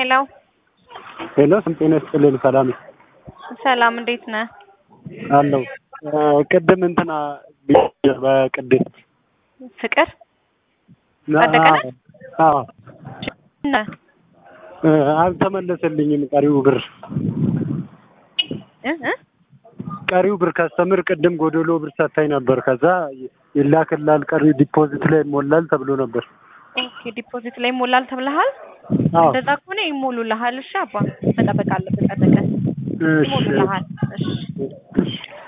ሄሎ ሄሎ ስም ጤና ይስጥልን። ሰላም ሰላም፣ እንዴት ነህ? አለው ቅድም እንትና በቅድም ፍቅር ጸደቀ ነህ? አዎ ነህ? አልተመለሰልኝም። ቀሪው ብር እ እ ቀሪው ብር ከስተምር ቅድም ጎደሎ ብር ሰታኝ ነበር። ከዛ ይላክላል ቀሪው ዲፖዚት ላይ ይሞላል ተብሎ ነበር። ኦኬ ዲፖዚት ላይ ይሞላል ተብለሃል። አዎ እንደዛ ከሆነ ይሞሉልሃል። እሺ አባ መጠበቅ አለብህ። ጸደቀ እሺ ይሞሉልሃል። እሺ እሺ